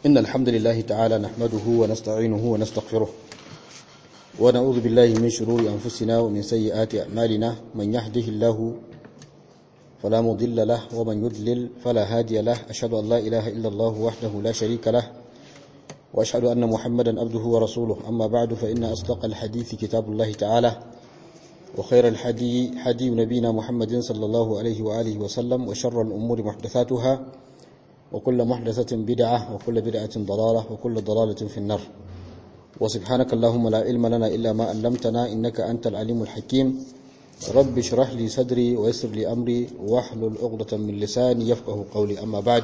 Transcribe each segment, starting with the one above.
إن الحمد لله تعالى نحمده ونستعينه ونستغفره ونعوذ بالله من شرور أنفسنا ومن سيئات أعمالنا من يهده الله فلا مضل له ومن يضلل فلا هادي له أشهد أن لا إله إلا الله وحده لا شريك له وأشهد أن محمدا عبده ورسوله أما بعد فإن أصدق الحديث كتاب الله تعالى وخير الحدي حدي نبينا محمد صلى الله عليه وآله وسلم وشر الأمور محدثاتها وكل محدثة بدعة وكل بدعة ضلالة وكل ضلالة في النار وسبحانك اللهم لا علم لنا إلا ما علمتنا إنك أنت العليم الحكيم رب اشرح لي صدري ويسر لي أمري واحلل عقدة من لساني يفقه قولي أما بعد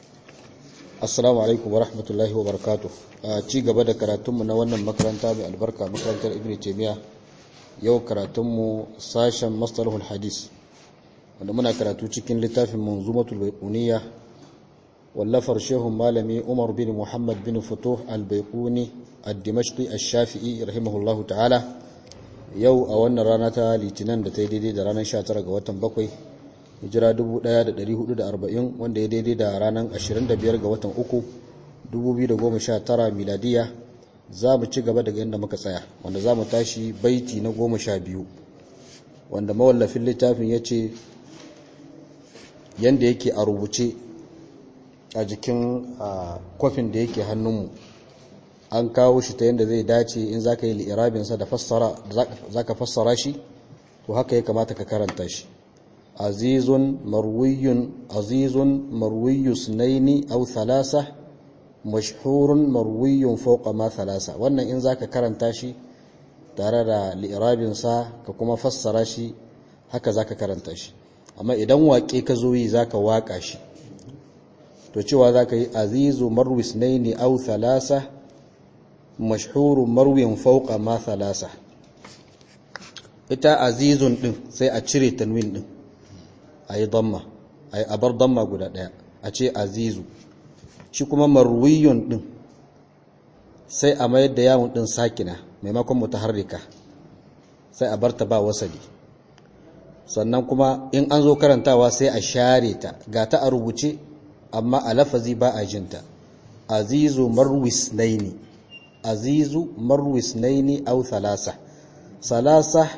السلام عليكم ورحمة الله وبركاته ci gaba da karatunmu na wannan makaranta mai albarka makarantar ibn taymiya yau karatunmu sashen mastalahul hadis wanda muna karatu cikin littafin manzumatul baiquniya wallafar shehun malami umar bin muhammad bin futuh al-baiquni ad-dimashqi ash-shafi'i rahimahullahu ta'ala yau a wannan rana ta litinin da ta yi daidai da ranar 19 ga watan bakwai hijira 1440 wanda ya daidai da ranar 25 ga watan uku 2019 miladiya za mu ci gaba daga inda muka tsaya wanda za mu tashi baiti na goma sha biyu wanda mawallafin littafin ya ce yadda yake a rubuce a jikin kwafin da yake hannunmu an kawo shi ta yadda zai dace in za ka yi li'irabinsa da za ka fassara shi to haka ya kamata ka karanta shi azizun marwiyun azizun marwiyus naini au thalasa mashhurun marwiyun fauqa ma thalasa wannan in zaka karanta shi tare da li'irabin sa ka kuma fassara shi haka zaka karanta shi amma idan waƙe ka zo yi zaka waka shi to cewa zaka yi azizu marwis naini aw thalasa mashhurun marwiyun fauqa ma thalasa ita azizun din sai a cire tanwin din ayi damma ayi abar damma guda daya a ce azizu shi kuma marwiyun din sai a mayar da yawon din sakina maimakon mutaharrika sai a barta ba wasali sannan kuma in an zo karantawa sai a share ta ga ta a rubuce amma a lafazi ba a jinta azizu marwis naini azizu marwis naini au salasa salasa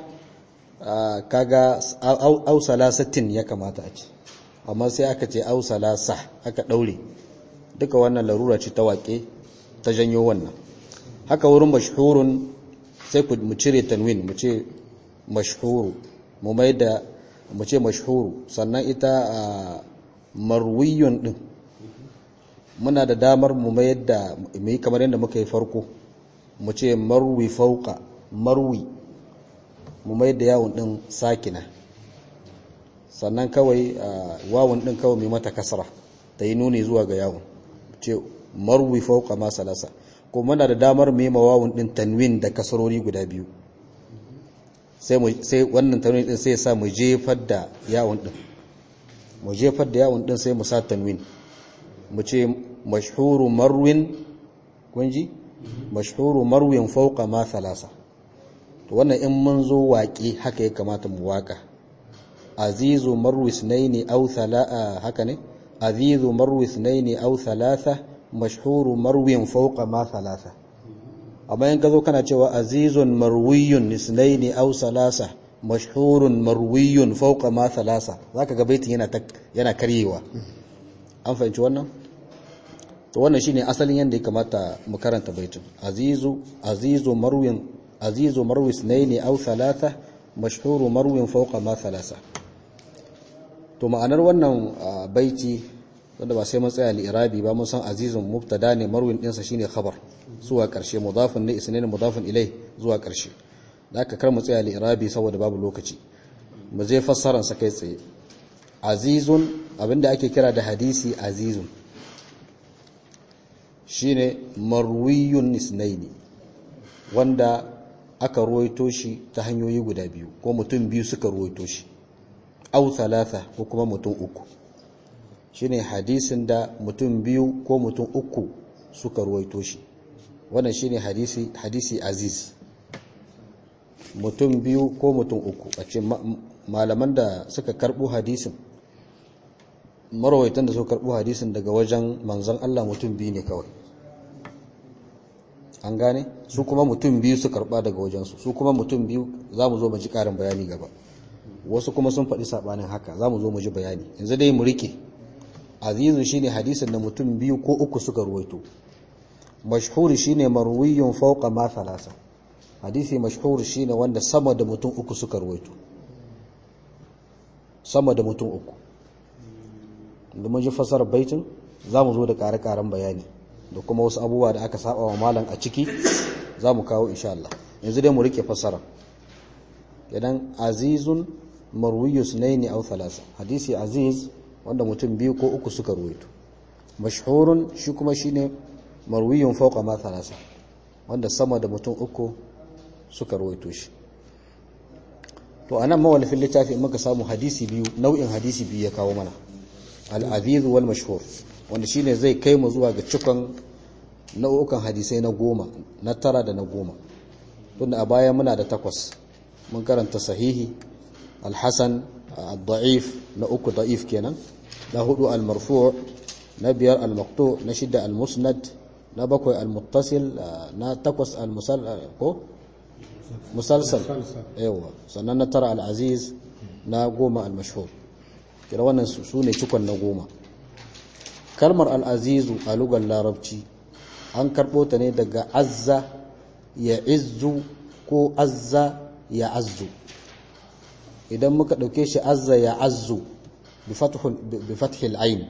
kaga au salasatin ya kamata a ce amma sai aka ce au salasa aka daure duka wannan larura ce ta waƙe ta janyo wannan haka wurin mashhurun sai mu cire tanwin mu ce mashhuru mu mai da mu ce mashhuru sannan ita marwiyun din muna da damar mu mai da mu yi kamar yadda muka yi farko mu ce marwi fauka marwi mu mai da yawon din sakina sannan kawai wawun din kawai mai mata kasra ta yi nuni zuwa ga yawon ce marwi fauka ma salasa ko muna da damar mema wawun din tanwin da kasarori guda biyu sai sai wannan tanwin din sai sa mu jefar da yawun din mu jefar da yawun din sai mu sa tanwin mu ce mashhuru marwin kunji mashhuru marwin fauka ma salasa to wannan in mun zo waƙe haka ya kamata mu waka azizu marwis naini aw thala haka ne عزيز مروي اثنين أو ثلاثة مشهور مروي فوق ما ثلاثة أما ينقذوا كان جوا عزيز مروي اثنين أو ثلاثة مشهور مروي فوق ما ثلاثة ذاك قبيت هنا تك yana karyewa an fahimci wannan to wannan shine asalin yanda ya kamata mu karanta baitin azizu azizu marwin azizu marwi ithnaini aw thalatha mashhuru marwin fawqa ma thalatha to ma'anar wannan baiti wanda ba sai mun tsaya li'irabi ba mun san azizun mubtada ne marwin dinsa shine khabar zuwa karshe mudafin ne isnain mudafin ilai zuwa karshe zaka kar mu tsaya li'irabi saboda babu lokaci mu je fassaran sa kai tsaye azizun abinda ake kira da hadisi azizun shine marwiyun isnaini wanda aka ruwaito shi ta hanyoyi guda biyu ko mutum biyu suka ruwaito shi au thalatha ko kuma mutum uku shine hadisin da mutum biyu ko mutum uku suka ruwaito shi wannan shine hadisi hadisi aziz mutum biyu ko mutum uku a ce malaman da suka karbo hadisin marawaitan da suka karbo hadisin daga wajen manzon Allah mutum biyu ne kawai an gane su kuma mutum biyu su karba daga wajensu su kuma mutum biyu za mu zo mu ji karin bayani gaba wasu kuma sun faɗi saɓanin haka za mu zo mu ji bayani yanzu dai mu rike azizu shine hadisin da mutum biyu ko uku suka ruwaito mashhuri shine marwiyun fawqa ma thalasa hadisi mashhuri shine wanda sama da mutum uku suka ruwaito sama da mutum uku da mun ji fasarar baitin za mu zo da ƙare-ƙaren bayani da kuma wasu abubuwa da aka saba wa malam a ciki za mu kawo insha Allah yanzu dai mu rike fasara idan azizun marwiyus naini aw thalasa hadisi aziz wanda mutum biyu ko uku suka ruwaito mashhurun shi kuma shine marwiyun fawqa ma thalasa wanda sama da mutum uku suka ruwaito shi to anan mawallafin littafi muka samu hadisi biyu nau'in hadisi biyu ya kawo mana al-aziz wal mashhur wanda shine zai kai mu zuwa ga cikon nau'ukan hadisai na goma na tara da na goma tunda a baya muna da takwas mun karanta sahihi alhassan al-da'if na uku da'if kenan na hudu al-marfu' na biyar al-maqtu na shida al-musnad na bakwai al-muttasil na takwas al-musal ko musalsal yawa sannan na tara al-aziz na goma al-mashhur kira wannan su ne cikon na goma kalmar al'azizu a lugar larabci an karɓo ta ne daga azza ya izzu ko azza ya azzu idan muka ɗauke shi azza ya azzu bi fathil ain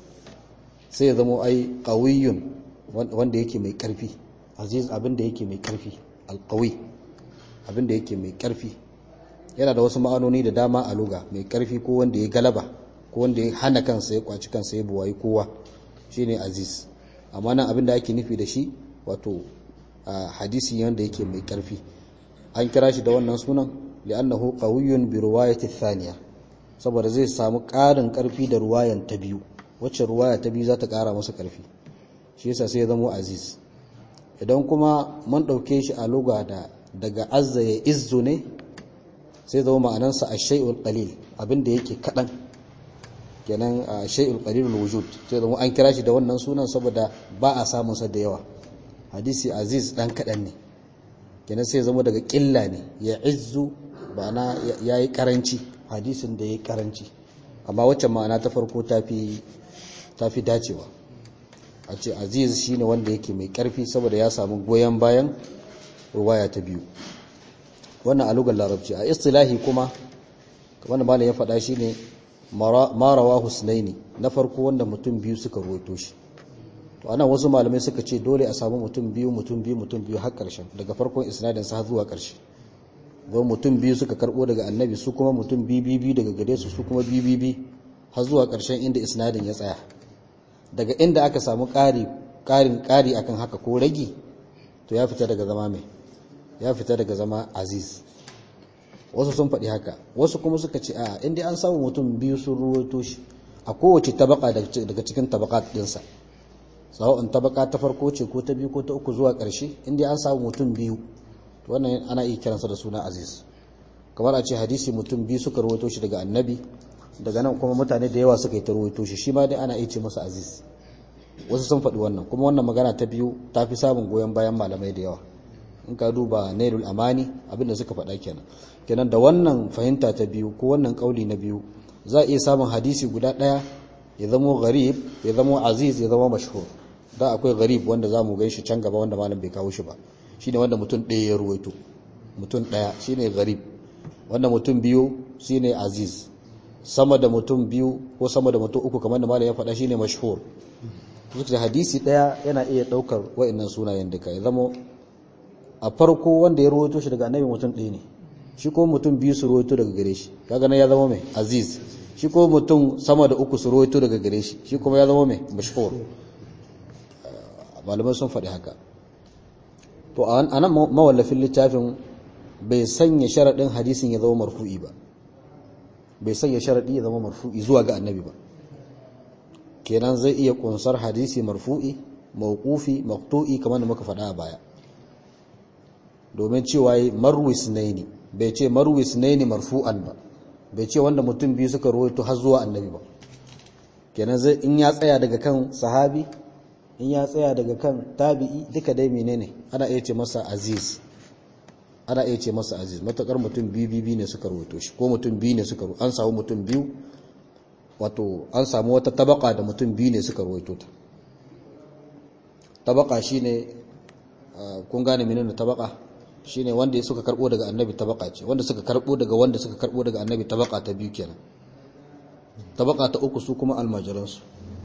sai ya zama ai ƙawiyun wanda yake mai ƙarfi aziz abinda yake mai ƙarfi alƙawi abinda yake mai ƙarfi yana da wasu ma'anoni da dama a luga mai ƙarfi ko wanda ya galaba ko wanda ya hana kansa ya kwaci kansa ya buwayi kowa shine aziz amma nan abinda ake nufi da shi wato hadisi wanda yake mai karfi an kira shi da wannan sunan li'annahu qawiyyun bi riwayati thaniya saboda zai samu ƙarin karfi da ruwayan ta biyu wacce ruwaya ta biyu za ta ƙara masa karfi shi yasa sai ya zama aziz idan kuma mun ɗauke shi a lugha da daga azza ya izzu ne sai zama ma'anansa ash-shay'ul qalil abinda yake kadan kenan a shay'ul qalilul wujud sai zama an kira shi da wannan sunan saboda ba a samun sa da yawa hadisi aziz dan kadan ne kenan sai zama daga ƙilla ne ya izzu ba na yayi karanci hadisin da yayi karanci amma wacce ma'ana ta farko tafi tafi dacewa a ce aziz shine wanda yake mai karfi saboda ya samu goyen bayan ruwaya ta biyu wannan a lugar larabci a istilahi kuma kamar da malam ya faɗa shine marawa husnaini na farko wanda mutum biyu suka ruwaito shi to ana wasu malamai suka ce dole a samu mutum biyu mutum biyu mutum biyu har ƙarshen daga farkon isnadin sa zuwa ƙarshe don mutum biyu suka karbo daga annabi su kuma mutum biyu biyu daga gare su su kuma biyu biyu har zuwa ƙarshen inda isnadin ya tsaya daga inda aka samu ƙari ƙarin ƙari akan haka ko ragi to ya fita daga zama mai ya fita daga zama aziz wasu sun faɗi haka wasu kuma suka ce a inda an samu mutum biyu sun ruwaito shi a kowace tabaka daga cikin tabaka ɗinsa sawa'un tabaka ta farko ce ko ta biyu ko ta uku zuwa ƙarshe inda an samu mutum biyu to wannan ana iya kiransa da suna aziz kamar a ce hadisi mutum biyu suka ruwaito shi daga annabi daga nan kuma mutane da yawa suka yi ta ruwaito shi shi ma dai ana iya ce masa aziz wasu sun faɗi wannan kuma wannan magana ta biyu ta fi samun goyon bayan malamai da yawa in ka duba nailul amani abinda suka faɗa kenan kenan da wannan fahimta ta biyu ko wannan kauli na biyu za a iya samun hadisi guda ɗaya ya zamo gharib ya zamo aziz ya zama mashhur da akwai gharib wanda za mu gan shi can gaba wanda malam bai kawo shi ba shine wanda mutum ɗaya ya ruwaito mutum ɗaya shine gharib wanda mutum biyu shine aziz sama da mutum biyu ko sama da mutum uku kamar da malam ya faɗa shine mashhur da hadisi ɗaya yana iya ɗaukar wa'annan sunayen duka ya zamo a farko wanda ya rawaito shi daga annabi mutum ɗaya ne shi ko mutum biyu su rawaito daga gare shi kaga nan ya zama mai aziz shi ko mutum sama da uku su rawaito daga gare shi shi kuma ya zama mai mashhur malamai sun faɗi haka to a nan mawallafin littafin bai sanya sharaɗin hadisin ya zama marfu'i ba bai sanya sharaɗi ya zama marfu'i zuwa ga annabi ba kenan zai iya kunsar hadisi marfu'i mawqufi maqtu'i kamar da muka faɗa a baya domin cewa marwis naini bai ce marwis naini marfu'an ba bai ce wanda mutum biyu suka rawaito har zuwa annabi ba kenan zai in ya tsaya daga kan sahabi in ya tsaya daga kan tabi'i duka dai menene ana iya ce masa aziz ana iya ce masa aziz matakar mutum biyu biyu ne suka rawaito shi ko mutum biyu ne suka an samu mutum biyu wato an samu wata tabaka da mutum biyu ne suka rawaito ta tabaka shine kun gane menene tabaka shine wanda suka karbo daga annabi tabaka ce wanda suka karbo daga wanda suka karbo daga annabi tabaka ta biyu kenan tabaka ta uku su kuma almajiransu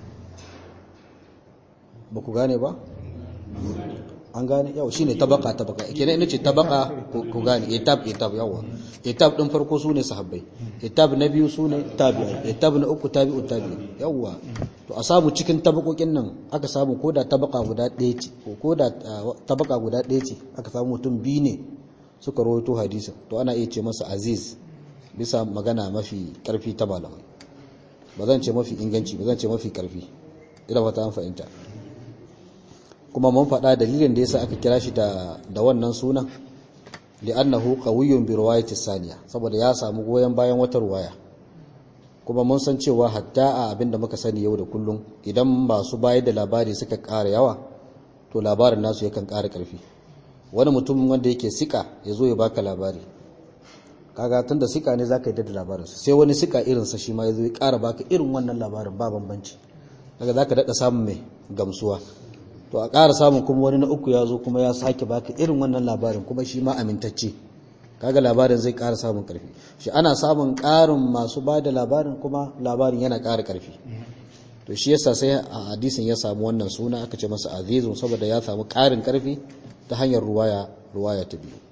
ba ku gane ba an gane yau shine tabaka tabaka kenan ina ce tabaka ku gane etab etab yawa etab din farko su ne sahabbai etab na biyu su ne tabi'ai etab na uku tabi'u tabi'i yawa to a samu cikin tabakokin nan aka samu koda tabaka guda ɗaya ce ko koda tabaka guda ɗaya ce aka samu mutum biyu ne suka rawaito hadisin to ana iya ce masa aziz bisa magana mafi karfi ta malamai ba zan ce mafi inganci ba zan ce mafi karfi ina fata an fahimta kuma mun faɗa dalilin da yasa aka kira shi da da wannan sunan li'annahu qawiyyun bi riwayati saniya saboda ya samu goyen bayan wata ruwaya kuma mun san cewa hatta a abinda muka sani yau da kullum idan masu bayar da labari suka ƙara yawa to labarin nasu yakan ƙara ƙarfi wani mutum wanda yake sika ya zo ya baka labari kaga tunda sika ne zaka yi da labarinsa sai wani sika irinsa shi ma ya zo ya ƙara baka irin wannan labarin ba bambanci kaga zaka daɗa samun mai gamsuwa to a ƙara samun kuma wani na uku ya zo kuma ya sake baka irin wannan labarin kuma shi ma amintacce kaga labarin zai ƙara samun ƙarfi shi ana samun ƙarin masu ba da labarin kuma labarin yana ƙara ƙarfi to shi yasa sai a hadisin ya samu wannan suna aka ce masa azizun saboda ya samu ƙarin ƙarfi ta hanyar ruwaya ruwaya ta biyu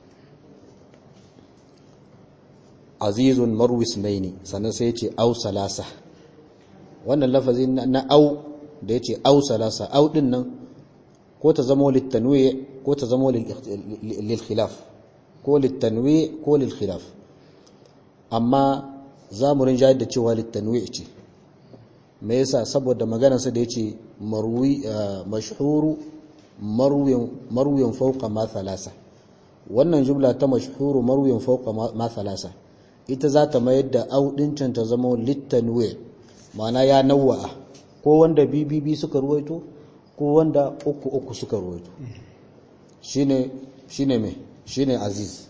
azizun marwis naini sannan sai ya ce au salasa wannan lafazin na au da ya ce au salasa au din nan ko ta zamo littanwe ko ta zamo lil khilaf ko littanwe ko lil khilaf amma za mu rinja da cewa littanwe ce me yasa saboda maganarsa da yace marwi mashhuru marwiyan marwiyan fawqa ma thalasa wannan jumla ta mashhuru marwiyan fawqa ma thalasa ita za ta mayar da audincin ta zama littanwe ma'ana ya nawwa ko wanda bibibi suka ruwaito ko wanda uku uku suka ruwaito shine shine me shine aziz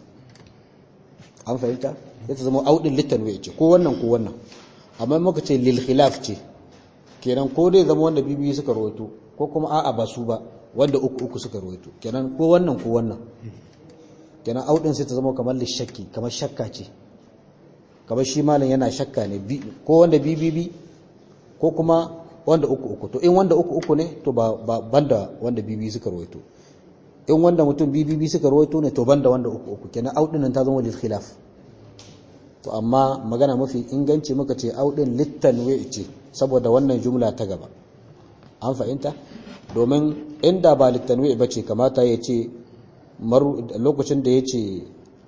an fahimta ya ta zama audin littanwe ce ko wannan ko wannan amma muka ce lil khilaf ce kenan ko dai zama wanda bibiyi suka rawaito ko kuma a'a ba su ba wanda uku uku suka rawaito kenan ko wannan ko wannan kenan audin sai ta zama kamar lishakki kamar shakka ce kamar shi malam yana shakka ne ko wanda bibibi ko kuma wanda uku uku to in wanda uku uku ne to ba banda wanda bibiyi suka rawaito in wanda mutum bibibi suka rawaito ne to banda wanda uku uku kenan audin nan ta zama lil khilaf to amma magana mafi inganci muka ce audin littanwe ce saboda wannan jumla ta gaba an fahimta domin inda ba littanwe ba ce kamata ya ce lokacin da ya ce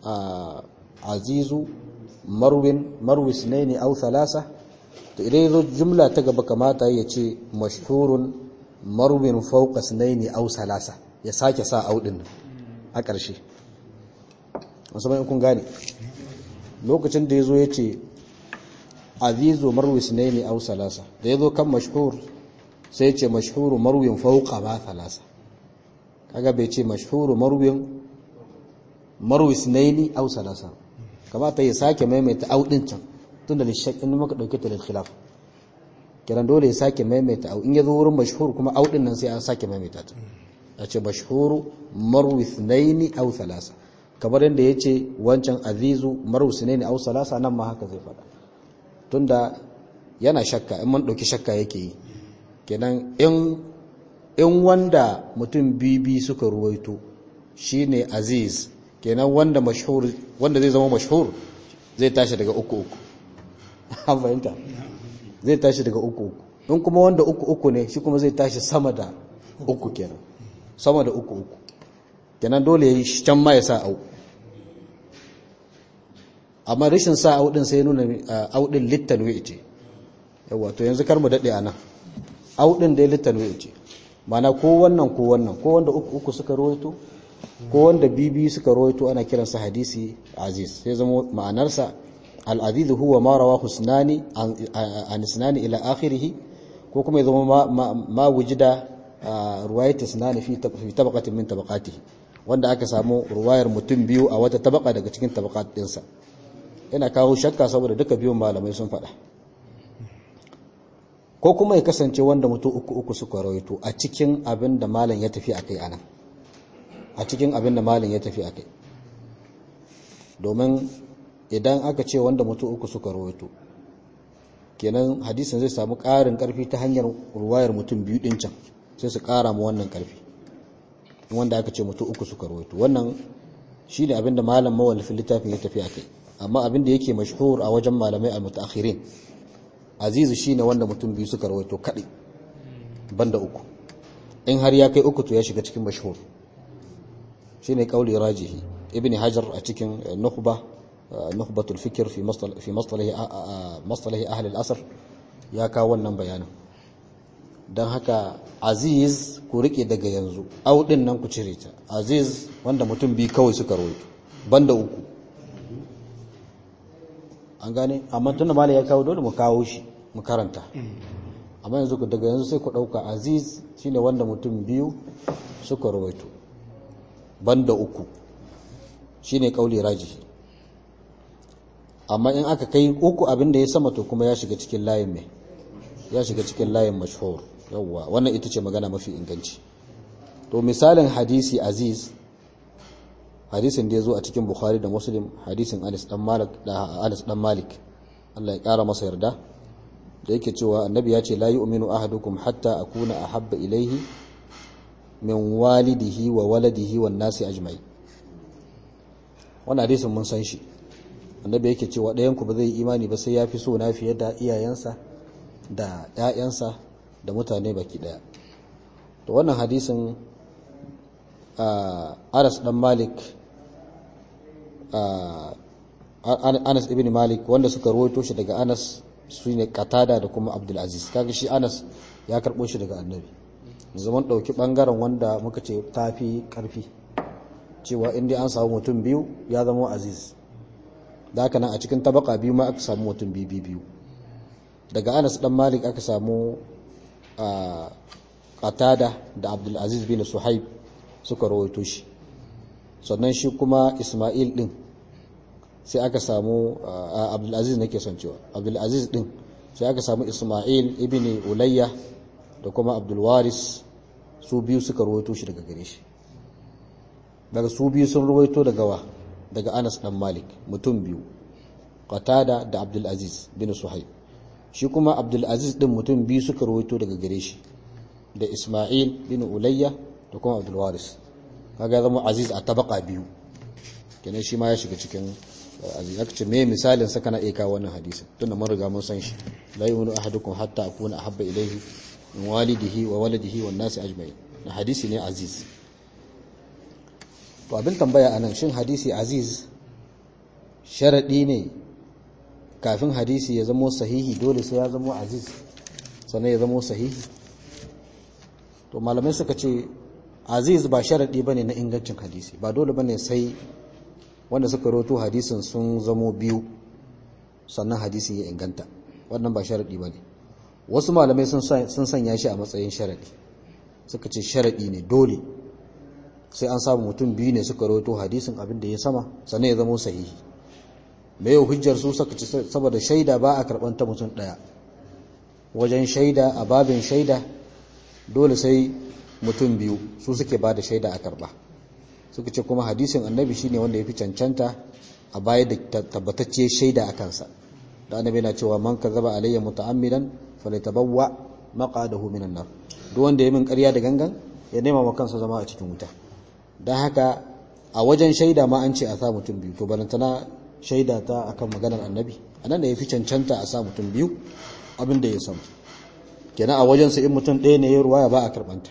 azizu marwin marwis ne ne au thalasa to idan yazo jumla ta gaba kamata ya ce mashhurun marwin fawqa ne au salasa ya sake sa audin a ƙarshe musamman kun gane lokacin da ya zo ya ce azizu marwis ne ne au salasa da ya zo kan mashhur sai ya ce mashhuru marwin fauka ba salasa kaga bai ce mashhuru marwin marwis ne ne au salasa kamata ya sake maimaita audin can tun da lishak in muka dauke ta da khilaf kiran dole ya sake maimaita au in ya zo wurin mashhur kuma audin nan sai an sake maimaita ta a ce mashhuru marwis ne ne au salasa kamar yadda ya ce wancan azizu marusu ne au salasa nan ma haka zai faɗa tunda yana shakka in man ɗauki shakka yake yi kenan in wanda mutum bibi suka ruwaito shine aziz kenan wanda mashhur wanda zai zama mashhur zai tashi daga uku uku an fahimta zai tashi daga uku uku in kuma wanda uku uku ne shi kuma zai tashi sama da uku kenan sama da uku uku kenan dole ya yi can ma ya sa au amma rashin sa audin sai nuna audin littanwe ce yawa to yanzu kar mu dade anan audin dai littanwe ce mana ko wannan ko wannan ko wanda uku uku suka rawaito ko wanda bibi suka rawaito ana kiransa hadisi aziz sai zama ma'anarsa al-aziz huwa ma rawahu sunani an sunani ila akhirih ko kuma ya zama ma wujida ruwayat isnani fi tabaqatin min tabaqati wanda aka samu ruwayar mutum biyu a wata tabaka daga cikin tabaqat dinsa yana kawo shakka saboda duka biyun malamai sun faɗa ko kuma ya kasance wanda mutum uku uku suka rawaito a cikin abin da malam ya tafi akai anan a cikin abin da malam ya tafi akai domin idan aka ce wanda mutum uku suka rawaito kenan hadisin zai samu ƙarin ƙarfi ta hanyar ruwayar mutum biyu ɗin can sai su ƙara mu wannan ƙarfi wanda aka ce mutum uku suka rawaito wannan shi ne abinda malam mawallafin littafin ya tafi a kai amma abinda yake mashhur a wajen malamai al-mutaakhirin azizu shine wanda mutum biyu suka rawaito kadai banda uku in har ya kai uku to ya shiga cikin mashhur shine kauli rajihi ibn hajar a cikin nukhba nukhbatul fikr fi mastalah fi mastalahi mastalahi ahli al-asr ya kawo wannan bayanin don haka aziz ku rike daga yanzu audin nan ku cire ta aziz wanda mutum biyu kawai suka rawaito banda uku an gane amma tunda mala ya kawo dole mu kawo shi mu karanta amma yanzu ku daga yanzu sai ku dauka aziz shine wanda mutum biyu suka rawaito banda uku shine kauli rajihi amma in aka kai uku abinda ya sama to kuma ya shiga cikin layin mai ya shiga cikin layin mashhur yawwa wannan ita ce magana mafi inganci to misalin hadisi aziz hadisin da ya zo a cikin bukhari da muslim hadisin anas dan malik da anas dan malik Allah ya kara masa yarda da yake cewa annabi ya ce la yu'minu ahadukum hatta akuna ahabba ilaihi min walidihi wa waladihi wan nasi ajma'i wannan hadisin mun san shi annabi yake cewa ɗayan ku ba zai yi imani ba sai ya fi so na fiye da iyayensa da ‘ya'yansa da mutane baki ɗaya to wannan hadisin anas ɗan malik anas ibn malik wanda suka rawaito shi daga anas su ne katada da kuma abdulaziz kaga shi anas ya karɓo shi daga annabi zaman ɗauki ɓangaren wanda muka ce tafi ƙarfi cewa inda an samu mutum biyu ya zama aziz da haka nan a cikin tabaka biyu ma aka samu mutum biyu biyu daga anas dan malik aka samu qatada da abdulaziz bin suhaib suka rawaito shi sannan shi kuma isma'il din sai aka samu abdulaziz nake son cewa abdulaziz din sai aka samu isma'il ibn ulayya da kuma abdulwaris su biyu suka rawaito shi daga gare shi daga su biyu sun rawaito daga wa daga anas dan malik mutum biyu qatada da abdulaziz bin suhaib shi kuma abdulaziz din mutum biyu suka rawaito daga gare shi da isma'il bin ulayya da kuma abdulwaris kaga zama aziz a tabaka biyu kenan shi ma ya shiga cikin aziz aka ce me misalin sa kana iya kawo wannan hadisi tunda mun riga mun san shi la yu'minu ahadukum hatta akuna ahabba ilayhi min walidihi wa waladihi wan nasi ajma'in na hadisi ne aziz to abin tambaya anan shin hadisi aziz sharadi ne kafin hadisi ya zamo sahihi dole sai ya zamo aziz sannan ya zamo sahihi to malamai suka ce aziz ba sharadi bane na ingancin hadisi ba dole bane sai wanda suka roto hadisin sun zamo biyu sannan hadisi ya inganta wannan ba sharadi bane wasu malamai sun sanya shi a matsayin sharadi suka ce sharadi ne dole sai an samu mutum biyu ne suka roto hadisin abin da ya sama sannan ya zamo sahihi mai yau hujjar su saka ci saboda shaida ba a karɓar ta mutum ɗaya wajen shaida a babin shaida dole sai mutum biyu su suke ba da shaida a karɓa suka ce kuma hadisin annabi shine wanda ya fi cancanta a baya da tabbatacce shaida a kansa da annabi na cewa man kazzaba alayya muta'ammidan falyatabawwa maqadahu minan nar duk wanda ya min ƙarya da gangan ya nema ma kansa zama a cikin wuta dan haka a wajen shaida ma an ce a sa mutum biyu to balantana shaida ta akan maganar annabi anan da ya fi cancanta a sa mutum biyu abin da ya samu kenan a wajensa in mutum ɗaya ne ya ruwaya ba a karɓanta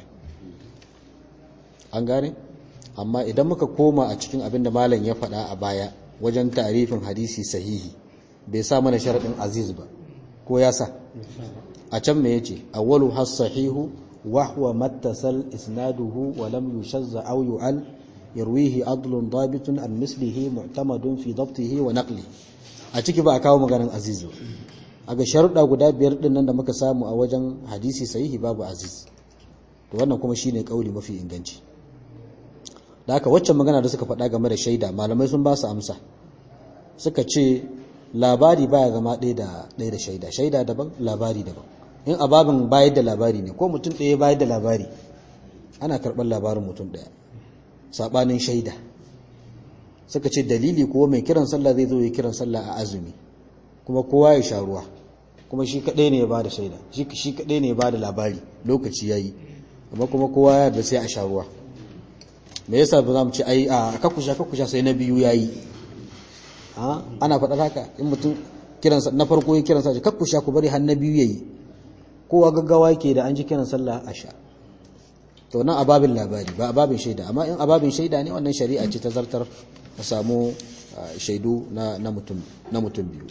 an gane amma idan muka koma a cikin abin da malam ya faɗa a baya wajen tarifin hadisi sahihi bai sa mana sharaɗin aziz ba ko ya sa a can me yace awwalu has sahihu wa huwa mattasal isnaduhu wa lam yushazza aw yu'al yarwihi adlun dabitun an mislihi mu'tamadun fi dabtihi wa naqli a ciki ba a kawo maganar aziz ba a ga sharuɗa guda biyar ɗin nan da muka samu a wajen hadisi sahihi babu aziz to wannan kuma shine kauli mafi inganci da haka waccan magana da suka faɗa game da shaida malamai sun ba su amsa suka ce labari baya zama ɗaya da ɗaya da shaida shaida daban labari daban in ababin bayar da labari ne ko mutum ɗaya bayar da labari ana karɓar labarin mutum ɗaya saɓanin shaida suka ce dalili ko mai kiran sallah zai zo ya kiran sallah a azumi kuma kowa ya sha ruwa kuma shi kaɗai ne ya ba da shaida shi kaɗai ne ya ba da labari lokaci ya yi amma kuma kowa ya da sai a sha ruwa me yasa ba za mu ce ai a kakusha kakusha sai na biyu ya yi ana faɗar haka in mutum kiran na farko ya kiran sallah kakusha ku bari har na biyu ya yi kowa gaggawa yake da an ji kiran sallah a sha to nan ababin labari ba ababin shaida amma in ababin shaida ne wannan shari'a ce ta zartar a samu shaidu na mutum biyu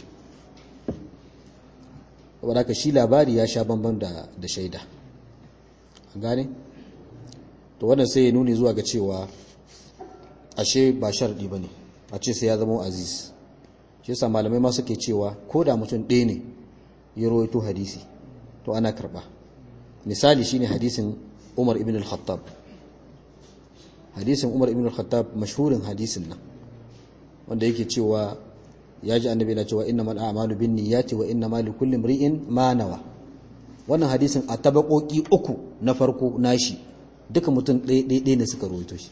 wadda ka shi labari ya sha bambam da shaida an gane to wannan sai ya nuni zuwa ga cewa ashe ba sharɗi ba ne a ce sai ya zama aziz shi yasa malamai ma suke cewa ko da mutum ɗaya ne ya rawaito hadisi to ana karɓa misali shine hadisin umar ibn al-khattab hadisin umar ibn al-khattab mashhurin hadisin nan wanda yake cewa ya ji annabi na cewa innamal a'malu binniyati wa innamal likulli imri'in ma nawa wannan hadisin a tabakoki uku na farko nashi duka mutum ɗaya ne suka rawaito shi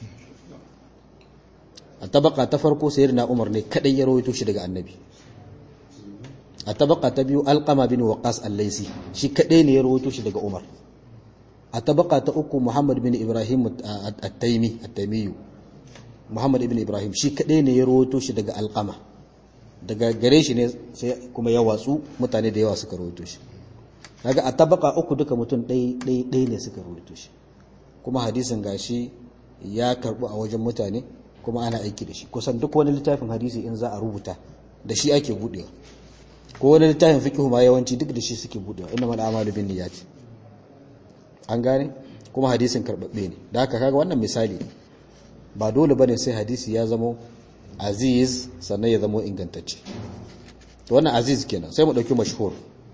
a tabaka ta farko sayyidina umar ne kadai ya rawaito shi daga annabi a tabaka ta biyu alqama bin waqas al-laisi shi kadai ne ya rawaito shi daga umar a tabaka ta uku muhammad bin ibrahim at-taimi at-taimiyu muhammad ibn ibrahim shi kadai ne ya rawaito shi daga alqama daga gare shi ne sai kuma ya watsu mutane da yawa suka rawaito shi kaga a tabaka uku duka mutum ɗaya ne suka rawaito shi kuma hadisin gashi ya karbu a wajen mutane kuma ana aiki da shi kusan duk wani littafin hadisi in za a rubuta da shi ake budewa ko wani littafin fiqh ma yawanci duk da shi suke budewa inna mal a'malu bin niyyati an gane kuma hadisin karbabbe ne da haka kaga wannan misali ba dole bane sai hadisi ya zama aziz sannan ya zama ingantacce to wannan aziz kenan sai mu dauki mashhur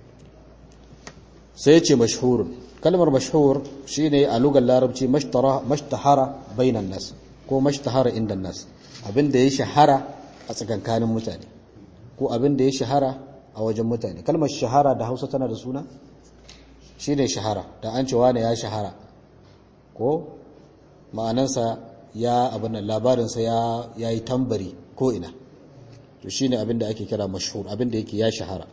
sai ce mashhurun kalmar mashhur shine a lugar larabci mashtara mashtahara bainan nas ko mashtahara inda nas abinda ya shahara a tsakankanin mutane ko abinda ya shahara a wajen mutane kalmar shahara da Hausa tana da suna shine shahara da an ce wani ya shahara ko ma'anansa ya abin labarinsa ya yayi tambari ko ina to shine abinda ake kira mashhur abinda yake ya shahara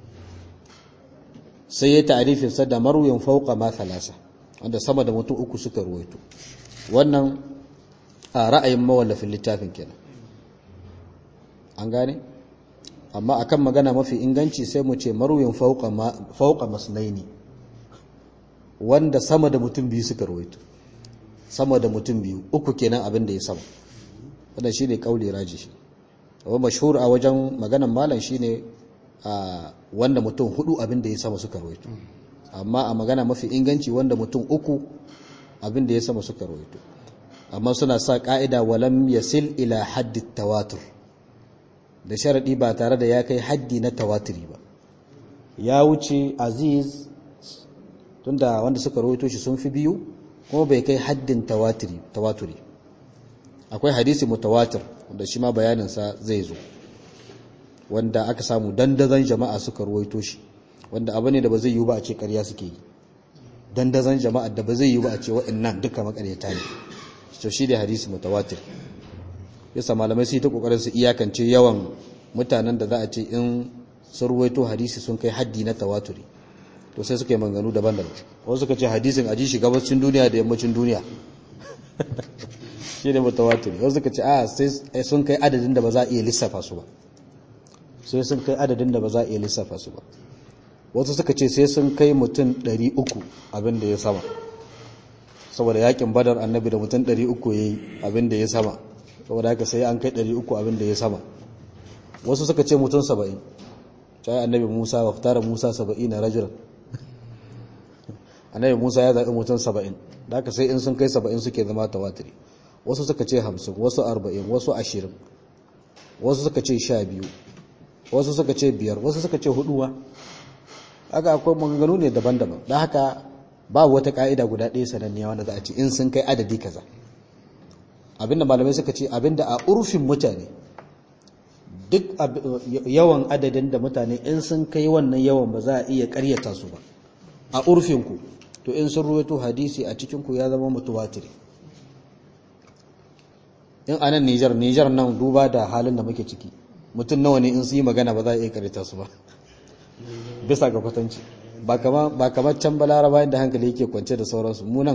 sai ya ta'arifin sa da marwin fauqa ma thalasa wanda sama da mutum uku suka ruwaito wannan a ra'ayin mawallafin littafin kenan an gane amma akan magana mafi inganci sai mu ce marwin fauqa ma fauqa masnaini wanda sama da mutum biyu suka ruwaito sama da mutum biyu uku kenan abin da ya sama wannan shine kauli raji wa mashhur a wajen maganan malam shine a wanda mutum hudu abin da ya sama suka rawaito amma a magana mafi inganci wanda mutum uku abin da ya sama suka rawaito amma suna sa ka'ida walam yasil ila haddi tawatur da sharadi ba tare da ya kai haddi na tawaturi ba ya wuce aziz tunda wanda suka rawaito shi sun fi biyu kuma bai kai haddin tawaturi tawaturi akwai hadisi mutawatir wanda shi ma bayaninsa zai zo wanda aka samu dandazon jama'a suka ruwaito shi wanda abu ne da ba zai yi ba a ce ƙarya suke yi dandazon jama'a da ba zai yi ba a ce waɗannan duka makaryata ne to shi da hadisi mutawatir yasa malamai su yi ta kokarin su iyakance yawan mutanen da za a ce in sun ruwaito hadisi sun kai haddi na tawaturi to sai suka yi manganu daban-daban wasu suka ce hadisin aji shi gabacin duniya da yammacin duniya shi ne mutawatir wasu suka ce a sai sun kai adadin da ba za a iya lissafa su ba sai sun kai adadin da ba za a iya lissafa su ba wasu suka ce sai sun kai mutum 300 abin da ya sama saboda yakin badar annabi da mutum 300 ya yi abin da ya sama saboda haka sai an kai 300 abin da ya sama wasu suka ce mutum 70 cai annabi musa wa fitara musa 70 na rajulan annabi musa ya zaɓi mutum 70 da haka sai in sun kai 70 suke zama tawatiri wasu suka ce 50 wasu 40 wasu 20 wasu suka ce 12 wasu suka ce biyar wasu suka ce huduwa haka akwai maganganu ne daban-daban da haka babu wata ka'ida guda ɗaya sananniya wanda za a ce in sun kai adadi kaza abinda malamai suka ce abinda a urfin mutane duk yawan adadin da mutane in sun kai wannan yawan ba za a iya karyata su ba a urfinku to in sun ruwaito hadisi a cikinku ya zama mutuwatiri in a nan nijar nijar nan duba da halin da muke ciki mutum nawa ne in su yi magana ba za a iya karyata su ba bisa ga kwatanci ba kamar can balaraba inda hankali yake kwance da sauransu munan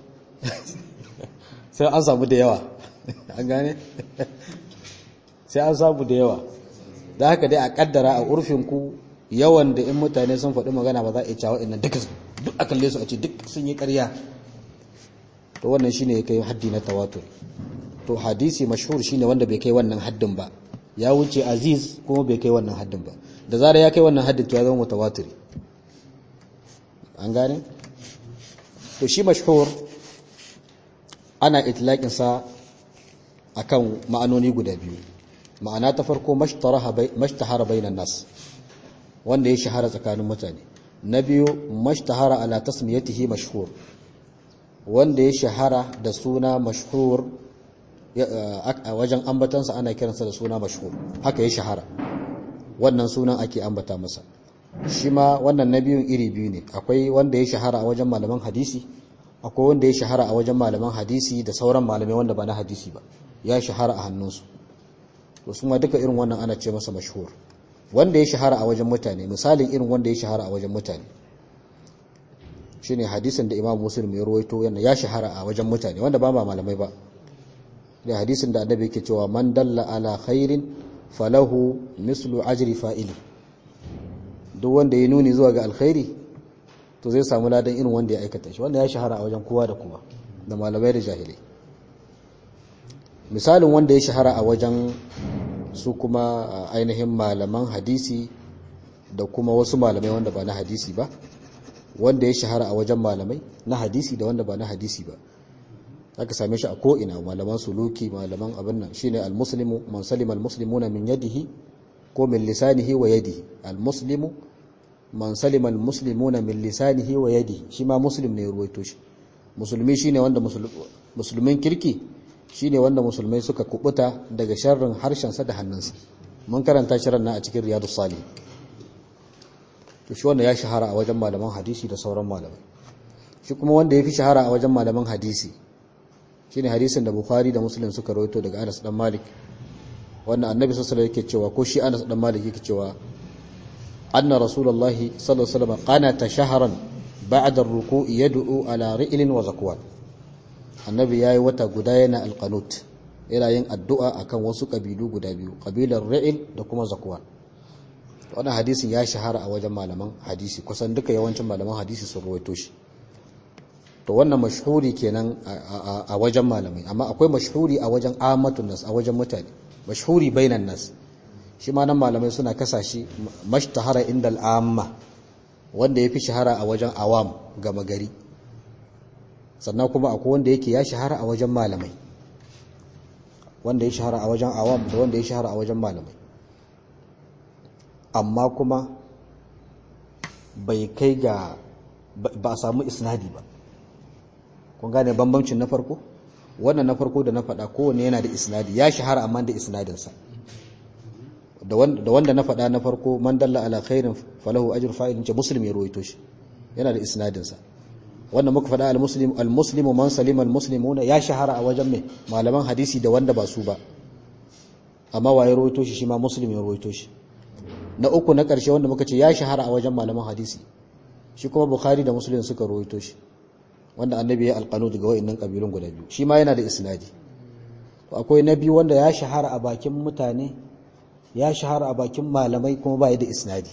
sai an samu da yawa an gane sai an samu da yawa da haka dai a kaddara a urfinku yawan da in mutane sun faɗi magana ba za a iya cewa innan duka duk a kalle su a ce duk sun yi ƙarya to wannan shine ya kai haddi na tawatur to hadisi mashhur shine wanda bai kai wannan haddin ba ya wuce aziz kuma bai kai wannan haddin ba da zarar ya kai wannan haddin to ya zama mutawatiri an gane to shi mashhur ana itlaqin sa akan ma'anoni guda biyu ma'ana ta farko mashtahara bainan nas wanda ya shahara tsakanin mutane na biyu mashtahara ala tasmiyatihi mashhur wanda ya shahara da suna mashhur a wajen ambatansa ana kiransa da suna mashhur haka ya shahara wannan sunan ake ambata masa shi ma wannan na biyun iri biyu ne akwai wanda ya shahara a wajen malaman hadisi akwai wanda ya shahara a wajen malaman hadisi da sauran malamai wanda ba na hadisi ba ya shahara a hannunsu to su ma duka irin wannan ana ce masa mashhur wanda ya shahara a wajen mutane misalin irin wanda ya shahara a wajen mutane shine hadisin da Imam Muslim ya rawaito yana ya shahara a wajen mutane wanda ba ma malamai ba da hadisin da annabi yake cewa man dalla ala khairin falahu mislu ajri fa'ili duk wanda ya nuni zuwa ga alkhairi to zai samu ladan irin wanda ya aikata shi wanda ya shahara a wajen kowa da kowa da malamai da jahilai misalin wanda ya shahara a wajen su kuma ainihin malaman hadisi da kuma wasu malamai wanda ba na hadisi ba wanda ya shahara a wajen malamai na hadisi da wanda ba na hadisi ba aka same shi a ko'ina malaman suluki malaman abin nan shine almuslimu man salima almuslimuna min yadihi ko min lisanihi wa yadihi almuslimu man salima almuslimuna min lisanihi wa yadihi shi ma muslim ne ya ruwaito shi musulmi shine wanda musulmin kirki shine wanda musulmai suka kubuta daga sharrin harshensa da hannunsa mun karanta shirin na a cikin riyadus salih to shi wanda ya shahara a wajen malaman hadisi da sauran malamai shi kuma wanda ya fi shahara a wajen malaman hadisi shine hadisin da bukhari da muslim suka rawaito daga anas dan malik wannan annabi sallallahu alaihi yake cewa ko shi anas dan malik yake cewa anna rasulullahi sallallahu alaihi wasallam qanata shahran ba'da ar-ruku'i yad'u ala ri'lin wa zakwan annabi yayi wata guda yana alqanut yana yin addu'a akan wasu kabilu guda biyu kabilar ri'il da kuma zakwan wannan hadisin ya shahara a wajen malaman hadisi kusan duka yawancin malaman hadisi sun rawaito shi to wannan mashhuri kenan a wajen malamai amma akwai mashhuri a wajen amatun nas a wajen mutane mashhuri bainan nas shi ma nan malamai suna kasashe mashtahara indal amma wanda yafi shahara a wajen awam gama gari sannan kuma akwai wanda yake ya shahara a wajen malamai wanda ya shahara a wajen awam da wanda ya shahara a wajen malamai amma kuma bai kai ga ba a samu isnadi ba kun gane bambancin na farko wannan na farko da na faɗa kowane yana da isnadi ya shahara amma da isnadinsa da wanda na faɗa na farko man dalla ala khairin falahu ajr fa'ilin ce muslim ya ruwaito shi yana da isnadinsa wanda muka faɗa al-muslim al-muslimu man salima al-muslimuna ya shahara a wajen mai malaman hadisi da wanda ba su ba amma waye ruwaito shi shi ma muslim ya ruwaito shi na uku na ƙarshe wanda muka ce ya shahara a wajen malaman hadisi shi kuma bukhari da muslim suka ruwaito shi wanda annabi ya alƙanu daga wa'annan ƙabilun guda biyu shi ma yana da isnadi akwai na biyu wanda ya shahara a bakin mutane ya shahara a bakin malamai kuma ba da isnadi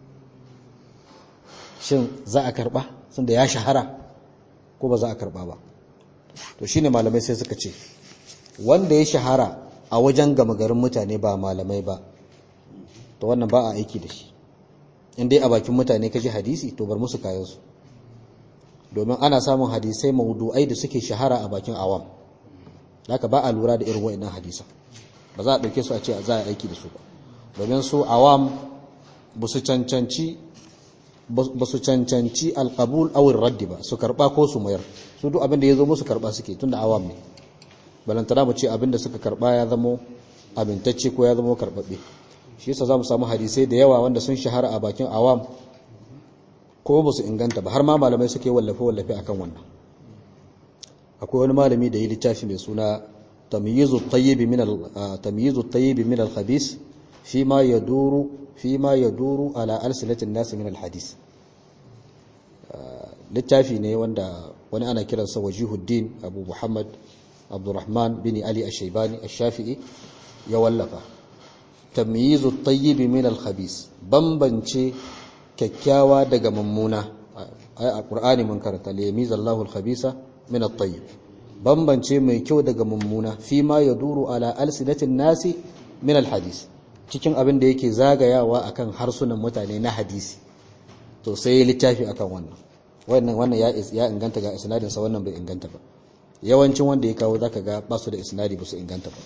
shin za a karɓa sun da ya shahara ko ba za a karɓa ba to shine malamai sai suka ce wanda ya shahara a wajen gama garin mutane ba malamai ba to wannan ba a aiki da shi in dai a bakin mutane kaji hadisi to bar musu kayansu domin ana samun hadisai maudu'ai da suke shahara a bakin awam haka ba a lura da irin wa'annan hadisa ba za a ɗauke su a ce za a aiki da su ba domin su awam ba su cancanci ba su cancanci alqabul aw raddi ba su karba ko su mayar su duk abin da yazo musu karba suke tunda awam ne balantana mu ce abin da suka karba ya zamo abintacce ko ya zamo karbabbe shi yasa zamu samu hadisai da yawa wanda sun shahara a bakin awam ko ba su inganta ba har ma malamai suke wallafe wallafe akan wannan akwai wani malami da yi littafi mai suna tamyizu at-tayyib min al-tamyizu at-tayyib min al-khabith fima yaduru fima yaduru ala alsinati an-nas min al-hadith littafi ne wanda wani ana kiransa wajihuddin abu muhammad abdurrahman bin ali ash-shaybani ash-shafi'i ya wallafa tamyizu at-tayyib min al-khabith bambance kyakkyawa daga mummuna ai a qur'ani mun karanta liyamizallahu al-khabisa min at-tayyib bambance mai kyau daga mummuna fi ma yaduru ala alsinatin nasi min al-hadith cikin abin da yake zagayawa akan harsunan mutane na hadisi to sai littafi akan wannan wannan wannan ya ya inganta ga isnadin sa wannan bai inganta ba yawancin wanda ya kawo zaka ga basu da isnadi ba su inganta ba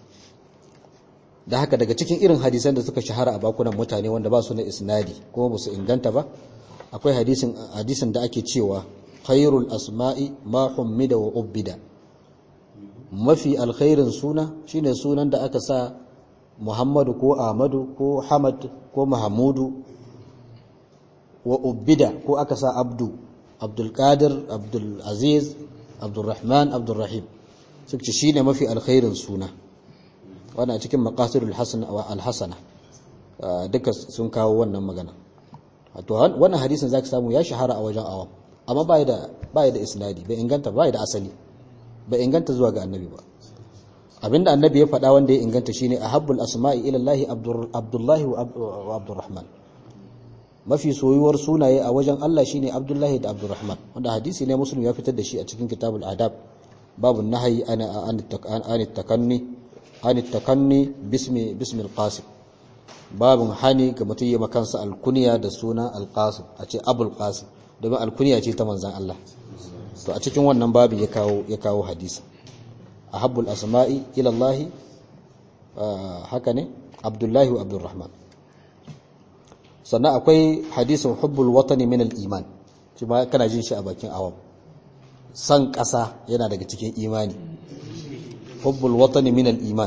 da haka daga cikin irin hadisan da suka shahara a bakunan mutane wanda ba su na isnadi kuma ba su inganta ba akwai hadisin hadisin da ake cewa khairul asma'i ma hummida wa ubbida mafi alkhairin suna shine sunan da aka sa Muhammadu ko Ahmadu ko Hamad ko Mahamudu wa ubbida ko aka sa Abdu Abdul Qadir Abdul Aziz Abdul Rahman Abdul Rahim suka ce shine mafi alkhairin suna wannan cikin maqasidul hasan wa al-hasana duka sun kawo wannan magana to wannan hadisin zaka samu ya shahara a wajen awam amma bai da bai da isnadi bai inganta bai da asali bai inganta zuwa ga annabi ba abinda annabi ya faɗa wanda ya inganta shine ahabbul asma'i ila Allah Abdullahi wa Abdurrahman mafi soyuwar sunaye a wajen Allah shine Abdullahi da Abdurrahman wanda hadisi ne muslim ya fitar da shi a cikin kitabul adab babu nahyi ana an takanni an takanni bismi bismil qasim babun hani ga mutum ya makansa alkuniya da suna alqasim a ce abul qasim domin alkuniya ce ta manzan Allah to a cikin wannan babu ya kawo ya kawo hadisi ahabbul asma'i ila Allah haka ne Abdullahi wa Abdurrahman sannan akwai hadisin hubbul watani min al-iman shi ma kana jin shi a bakin awam san ƙasa yana daga cikin imani hubbul watani min al-iman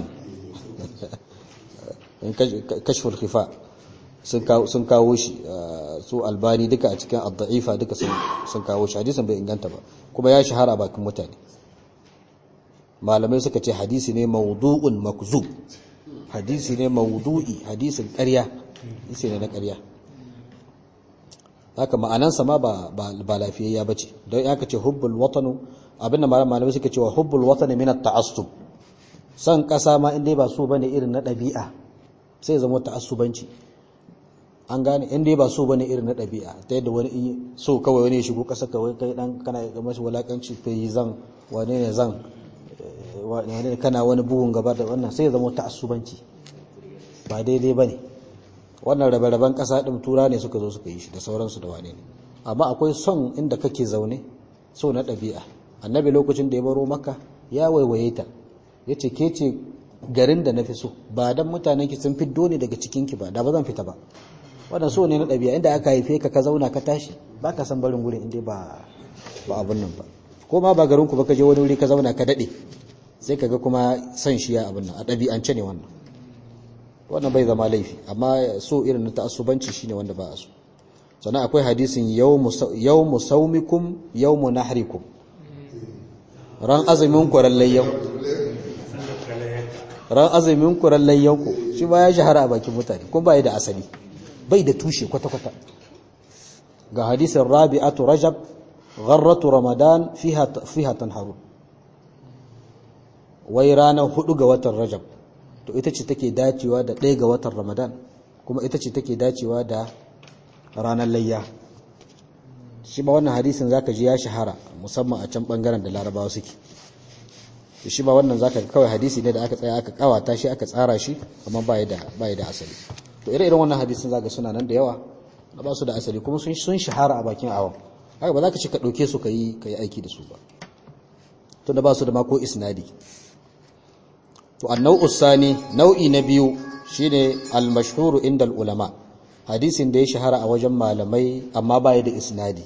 kashful khifa sun kawo shi su albani duka a cikin ad-da'ifa duka sun kawo shi hadisin bai inganta ba kuma ya shahara a bakin mutane malamai suka ce hadisi ne mawdu'un makzub hadisi ne mawdu'i hadisin ƙarya hadisi ne na ƙarya haka ma'anansa ma ba ba lafiyayya bace don ya ka ce hubbul watanu abinda malamai suka cewa hubbul watani min at-ta'assub san ƙasa ma inda ba so bane irin na ɗabi'a sai zama ta'assubanci an gane inda ba so bane irin na ɗabi'a ta yadda wani so kawai wani ya shigo ƙasa kawai kai dan kana ga mashi walakanci to yi zan wane ne zan wane kana wani bugun gaba da wannan sai ya zama ta'assubanci ba daidai bane wannan rabe-raben ƙasa ɗin tura ne suka zo suka yi shi da sauransu da wane ne amma akwai son inda kake zaune so na ɗabi'a annabi lokacin da ya baro maka ya waiwaye ta ya ce ke ce garin da na fi so ba dan mutanen ki sun fiddo ne daga cikinki ba da ba zan fita ba wannan so ne na ɗabi'a inda aka haife ka ka zauna ka tashi ba ka san barin gurin inda ba ba abun nan ba ko ma ba garin ku ba ka je wani wuri ka zauna ka daɗe sai ka ga kuma san shi ya abun nan a ɗabi'ance ne wannan wannan bai zama laifi amma so irin na ta'assubanci shine wanda ba a so sannan akwai hadisin yawmu saumikum yawmu nahrikum ran azumin ku ran layyan ran azumin ku ran layyan ku shi ba ya shahara a bakin mutane kuma bai da asali bai da tushe kwata kwata ga hadisin rabi'atu rajab gharratu ramadan fiha fiha tanharun wai ranar hudu ga watan rajab to ita ce take dacewa da ɗaya ga watan ramadan kuma ita ce take dacewa da ranar layya shi ba wannan hadisin zaka ji ya shahara musamman a can bangaren da larabawa suke shi ba wannan zaka kawai hadisi ne da aka tsaya aka kawata shi aka tsara shi amma ba da ba da asali to ire iren wannan hadisin zaka suna nan da yawa da ba su da asali kuma sun sun shahara a bakin awam haka ba za ka ci ka ɗauke su ka yi aiki da su ba tunda ba su da mako isnadi to annau sani nau'i na biyu shine al-mashhuru inda ulama hadisin da ya shahara a wajen malamai amma baya da isnadi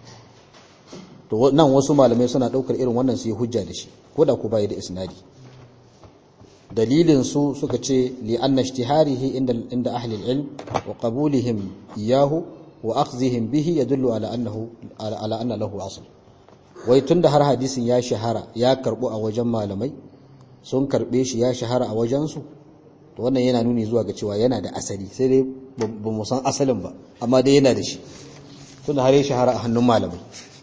to nan wasu malamai suna daukar irin wannan su yi hujja da shi ko da ku baya da isnadi dalilin su suka ce li anna ijtiharihi inda inda ahli al-ilm wa qabulihim iyahu wa akhdhihim bihi yadullu ala annahu ala anna lahu asl wai tunda har hadisin ya shahara ya karbu a wajen malamai sun karbe shi ya shahara a wajen su to wannan yana nuni zuwa ga cewa yana da asali sai dai ba mu san asalin ba amma dai yana da shi tunda har ya shahara a hannun malamai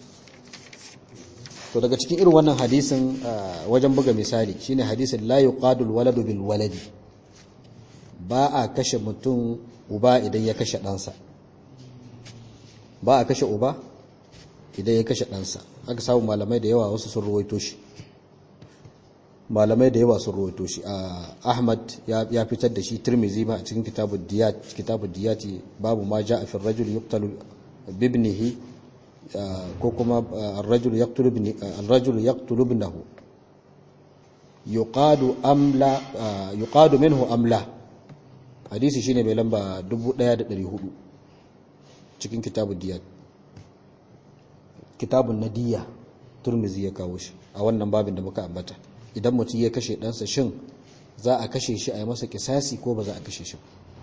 to daga cikin irin wannan hadisin wajen buga misali shine hadisin la yuqadul waladu bil waladi ba a kashe mutum uba idan ya kashe ɗansa ba a kashe uba idan ya kashe ɗansa aka samu malamai da yawa wasu sun ruwaito shi malamai da yawa sun ruwaito shi ahmad ya fitar da shi tirmizi ma a cikin kitabun diyat kitabun diyati babu ma ja'a fi rajul yuqtalu bibnihi ko kuma ar-rajul yaqtulu ibni ar-rajul yaqtulu ibnahu yuqadu amla yuqadu minhu amla hadisi shine mai lamba 1400 cikin kitabun diyat kitabun nadiya turmizi ya kawo shi a wannan babin da muka ambata idan mutum ya kashe ɗansa shin za a kashe shi a yi masa kisasi ko ba za a kashe shi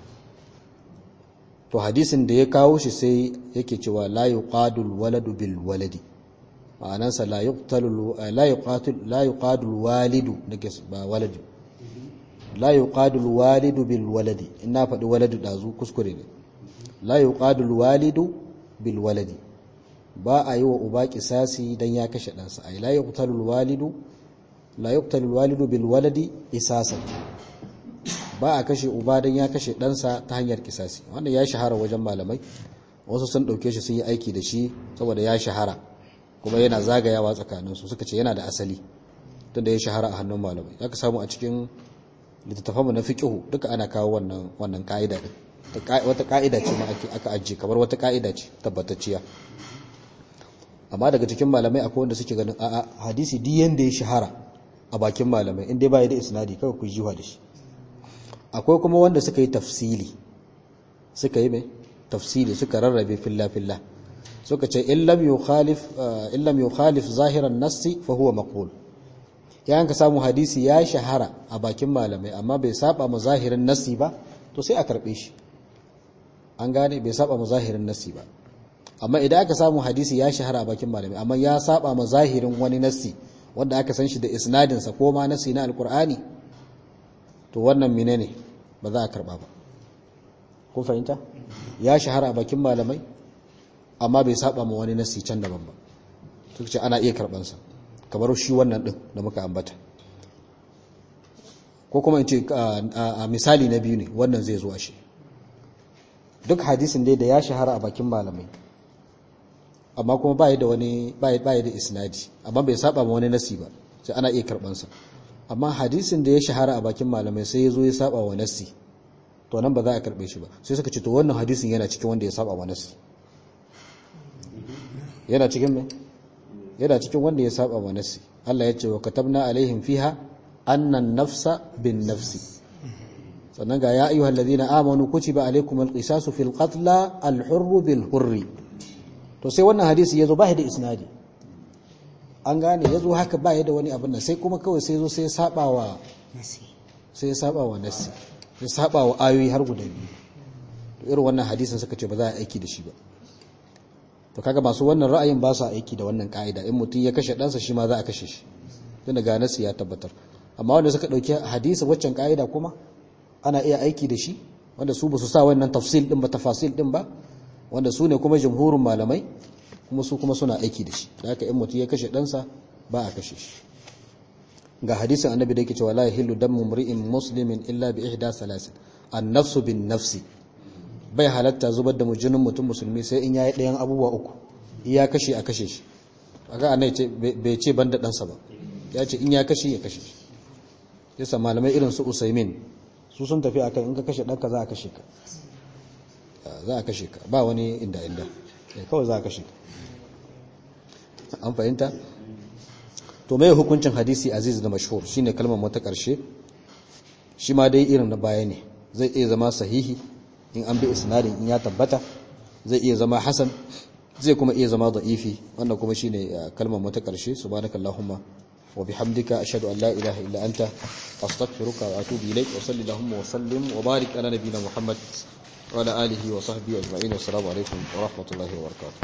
to hadisin da ya kawo shi sai yake cewa la yuqadul waladu bil waladi ma'anansa la yuqtalu la yuqatil la yuqadul walidu dake ba waladi la yuqadul walidu bil waladi ina faɗi waladu dazu kuskure ne la yuqadul walidu bil waladi ba a yi wa uba kisasi dan ya kashe ɗansa ai la yuqtalul walidu la yuqtalul walidu bil waladi isasan ba a kashe uba dan ya kashe ɗansa ta hanyar kisasi wannan ya shahara wajen malamai wasu sun ɗauke shi sun yi aiki da shi saboda ya shahara kuma yana zagayawa tsakaninsu suka ce yana da asali tunda ya shahara a hannun malamai aka samu a cikin littattafanmu na fiqihu duka ana kawo wannan wannan ka'ida din wata ka'ida ce ma aka ajiye kamar wata ka'ida ce tabbatacciya amma daga cikin malamai akwai wanda suke ganin a'a hadisi duk yanda ya shahara a bakin malamai in dai ba ya da isnadi kawai ku jiwa da shi akwai kuma wanda suka yi tafsili suka yi mai tafsili suka rarrabe filla filla suka ce in lam yukhalif in lam yukhalif zahiran nassi fa huwa maqbul yayin ka samu hadisi ya shahara a bakin malamai amma bai saba mu zahirin nassi ba to sai a karbe shi an gane bai saba mu zahirin nassi ba amma idan aka samu hadisi ya shahara a bakin malamai amma ya saba ma zahirin wani nassi wanda aka san shi da isnadinsa ko ma nassi na alkur'ani to wannan menene ba za a karba ba kun fahimta ya shahara a bakin malamai amma bai saba ma wani nassi can daban ba suka ce ana iya karbansa kamar shi wannan din da muka ambata ko kuma in ce a misali na biyu ne wannan zai zo a shi duk hadisin dai da ya shahara a bakin malamai amma kuma ba da wani ba da isnadi amma bai saba ma wani nasi ba sai ana iya karban sa amma hadisin da ya shahara a bakin malamai sai ya zo ya saba wa nasi to nan ba za a karbe shi ba sai suka ce to wannan hadisin yana cikin wanda ya saba wa nasi yana cikin me yana cikin wanda ya saba wa nasi Allah ya ce wa katabna alaihim fiha annan nafsa bin nafsi sannan ga ya ayyuhal ladina amanu kutiba alaikumul qisasu fil qatla al hurru bil hurri to sai wannan hadisi ya zo ba da isnadi an gane ya zo haka ba da wani abin nan sai kuma kawai sai zo sai saba wa sai ya saba wa nasi sai saba wa ayoyi har guda biyu to irin wannan hadisin suka ce ba za a aiki da shi ba to kaga masu wannan ra'ayin ba su aiki da wannan ka'ida in mutum ya kashe ɗansa shi ma za a kashe shi tunda ga nasi ya tabbatar amma wanda suka ɗauki hadisi waccan ka'ida kuma ana iya aiki da shi wanda su ba su sa wannan tafsil din ba tafasil din ba wanda su ne kuma jamhurin malamai kuma su kuma suna aiki da shi da haka in mutum ya kashe ɗansa ba a kashe shi ga hadisin annabi da yake cewa la yahillu damu mri'in muslimin illa bi ihda salasin an nafsu bin nafsi bai halatta zubar da mujinin mutum musulmi sai in yayi ɗayan abubuwa uku ya kashe a kashe shi aga annai ce bai ce banda ɗansa ba ya ce in ya kashe ya kashe shi yasa malamai irin su usaimin su sun tafi akan in ka kashe ɗanka za a kashe ka za a kashe ka ba wani inda inda kawai za a kashe ka an fahimta to mai hukuncin hadisi aziz da mashhur shine kalmar mata karshe shi ma dai irin na baya ne zai iya zama sahihi in an bi isnadin in ya tabbata zai iya zama hasan zai kuma iya zama da'ifi wannan kuma shine kalmar mu ta karshe subhanakallahumma wa bihamdika ashhadu an la ilaha illa anta astaghfiruka wa atubu ilaik wa sallallahu wa sallim wa barik ala nabiyyina muhammad wa ala alihi wa sahbihi ajma'in assalamu alaikum wa rahmatullahi wa barakatuh